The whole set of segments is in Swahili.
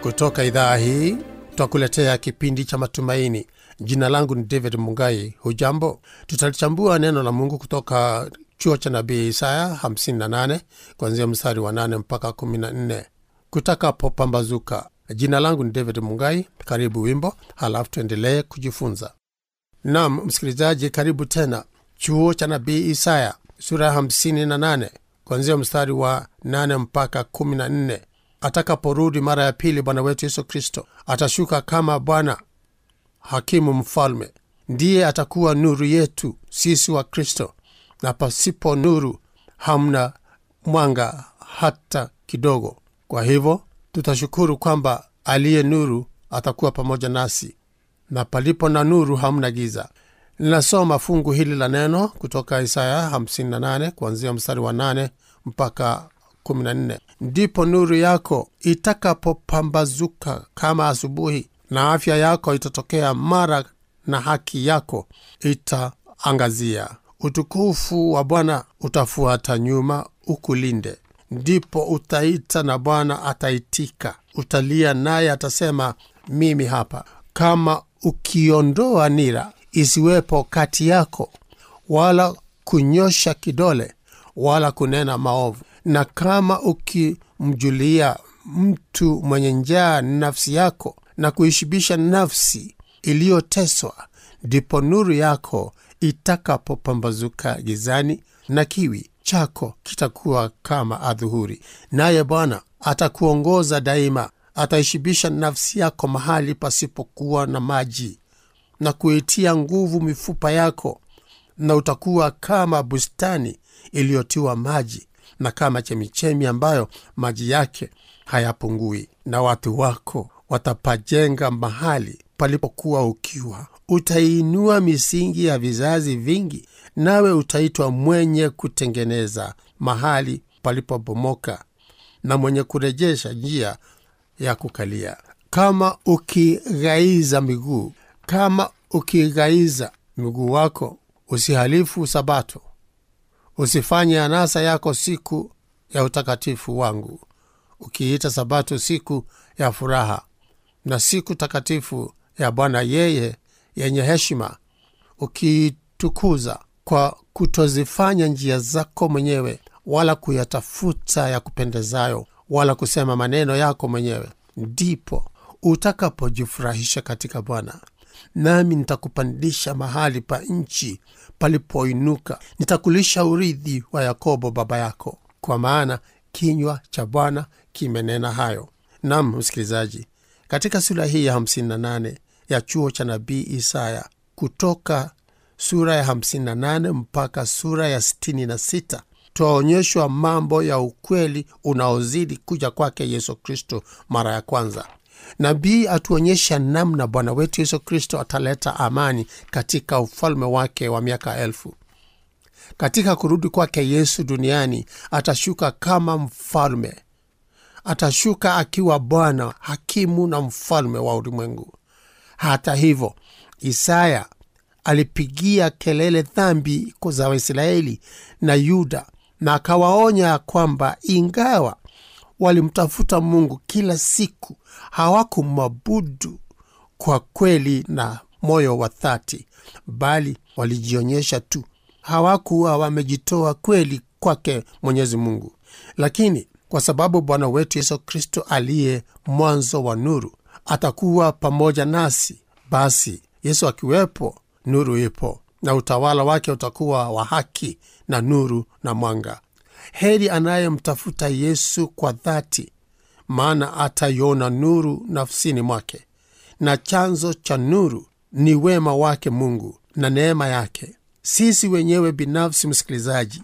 kutoka idhaa hii twakuletea kipindi cha matumaini jina langu ni david mungai hujambo tutalichambua neno la mungu kutoka chuo cha nabii isaya 58 kuanzia mstari wa 8 mpaka 14 kutakapopambazuka jina langu ni david mungai karibu wimbo halafu tuendelee kujifunza nam msikilizaji karibu tena chuo cha nabii isaya sura ya 58 kuanzia mstari wa 8 mpaka 14 atakaporudi mara ya pili bwana wetu yesu kristo atashuka kama bwana hakimu mfalme ndiye atakuwa nuru yetu sisi wa kristo na pasipo nuru hamna mwanga hata kidogo kwa hivyo tutashukuru kwamba aliye nuru atakuwa pamoja nasi na palipo na nuru hamna giza linasoma fungu hili la neno kutoka isaya 58 kuanzia mstari wa 8 mpaka 14 ndipo nuru yako itakapopambazuka kama asubuhi na afya yako itatokea mara na haki yako itaangazia utukufu wa bwana utafuata nyuma ukulinde ndipo utaita na bwana ataitika utalia naye atasema mimi hapa kama ukiondoa nira isiwepo kati yako wala kunyosha kidole wala kunena maovu na kama ukimjulia mtu mwenye njaa nafsi yako na kuishibisha nafsi iliyoteswa ndipo nuru yako itakapopambazuka gizani na kiwi chako kitakuwa kama adhuhuri naye bwana atakuongoza daima ataishibisha nafsi yako mahali pasipokuwa na maji na kuitia nguvu mifupa yako na utakuwa kama bustani iliyotiwa maji na kama chemichemi ambayo maji yake hayapungui na watu wako watapajenga mahali palipokuwa ukiwa utaiinua misingi ya vizazi vingi nawe utaitwa mwenye kutengeneza mahali palipobomoka na mwenye kurejesha njia ya kukalia kama ukighaiza miguu kama ukighaiza miguu wako usihalifu sabato usifanye anasa yako siku ya utakatifu wangu ukiita sabato siku ya furaha na siku takatifu ya bwana yeye yenye heshima ukiitukuza kwa kutozifanya njia zako mwenyewe wala kuyatafuta ya kupendezayo wala kusema maneno yako mwenyewe ndipo utakapojifurahisha katika bwana nami nitakupandisha mahali pa nchi palipoinuka nitakulisha urithi wa yakobo baba yako kwa maana kinywa cha bwana kimenena hayo nam msikilizaji katika sura hii ya 58 ya chuo cha nabii isaya kutoka sura ya 58 mpaka sura ya 66 twaonyeshwa mambo ya ukweli unaozidi kuja kwake yesu kristo mara ya kwanza nabii atuonyesha namna bwana wetu yesu kristo ataleta amani katika ufalme wake wa miaka elfu katika kurudi kwake yesu duniani atashuka kama mfalme atashuka akiwa bwana hakimu na mfalme wa ulimwengu hata hivyo isaya alipigia kelele dhambi za waisraeli na yuda na akawaonya kwamba ingawa walimtafuta mungu kila siku hawakumwabudu kwa kweli na moyo wa dhati bali walijionyesha tu hawakuwa wamejitoa kweli kwake mwenyezi mungu lakini kwa sababu bwana wetu yesu kristo aliye mwanzo wa nuru atakuwa pamoja nasi basi yesu akiwepo nuru ipo na utawala wake utakuwa wa haki na nuru na mwanga heri anayemtafuta yesu kwa dhati maana ataiona nuru nafsini mwake na chanzo cha nuru ni wema wake mungu na neema yake sisi wenyewe binafsi msikilizaji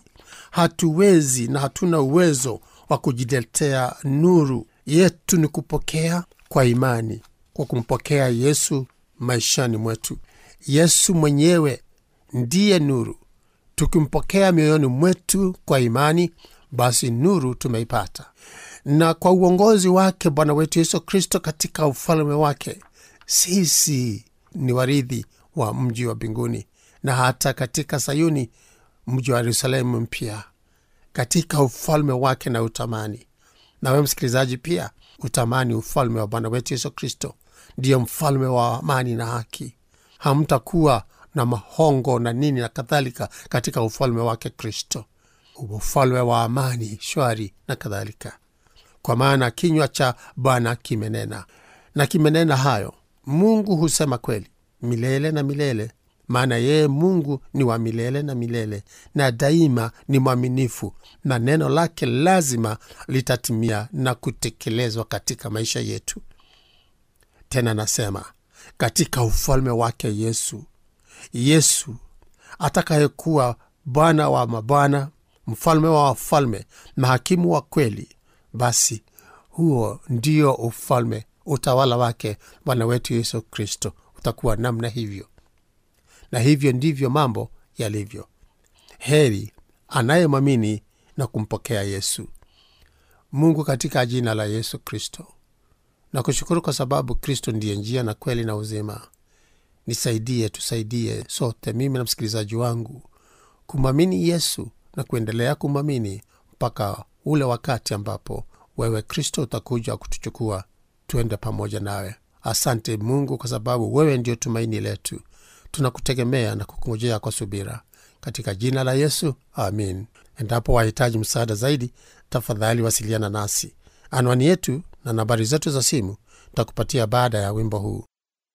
hatuwezi na hatuna uwezo wa kujiletea nuru yetu ni kupokea kwa imani kwa kumpokea yesu maishani mwetu yesu mwenyewe ndiye nuru tukimpokea mioyoni mwetu kwa imani basi nuru tumeipata na kwa uongozi wake bwana wetu yesu kristo katika ufalme wake sisi ni warithi wa mji wa mbinguni na hata katika sayuni mji wa yerusalemu mpya katika ufalme wake na utamani nawe msikilizaji pia utamani ufalme wa bwana wetu yesu kristo ndiyo mfalme wa amani na haki hamtakuwa na mahongo na nini na kadhalika katika ufalme wake kristo ufalme wa amani shwari na kadhalika kwa maana kinywa cha bwana kimenena na kimenena hayo mungu husema kweli milele na milele maana yeye mungu ni wa milele na milele na daima ni mwaminifu na neno lake lazima litatimia na kutekelezwa katika maisha yetu tena nasema katika ufalme wake yesu yesu atakayekuwa bwana wa mabwana mfalme wa wafalme na hakimu wa kweli basi huo ndio ufalme utawala wake bwana wetu yesu kristo utakuwa namna hivyo na hivyo ndivyo mambo yalivyo heri anayemwamini na kumpokea yesu mungu katika jina la yesu kristo na kushukuru kwa sababu kristo ndiye njia na kweli na uzima nisaidie tusaidie sote mimi na msikilizaji wangu kumwamini yesu na kuendelea kumwamini mpaka ule wakati ambapo wewe kristo utakuja kutuchukua tuende pamoja nawe asante mungu kwa sababu wewe ndio tumaini letu tunakutegemea na kukungojea kwa subira katika jina la yesu amin endapo wahitaji msaada zaidi tafadhali wasiliana nasi anwani yetu na nambari zetu za simu takupatia baada ya wimbo huu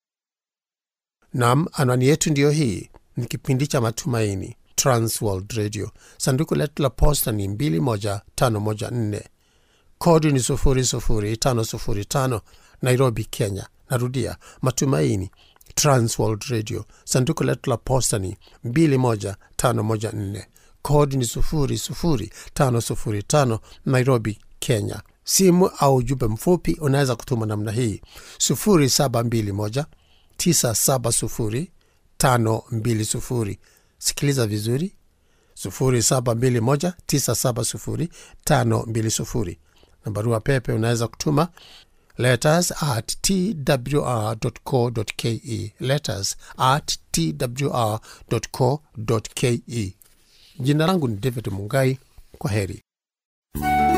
nam anwani yetu ndiyo hii ni kipindi cha matumaini transworld radio sanduku letu la posta ni 21514 kodi ni 00505 nairobi kenya narudia matumaini transworld radio sanduku letu la posta ni 21514 kodi ni 00505 nairobi kenya simu au ujumbe mfupi unaweza kutuma namna hii 721 970 520 sikiliza vizuri 721 970 520 na barua pepe unaweza kutuma letters at twr.co.ke letters at twr.co.ke jina langu ni david mungai kwa heri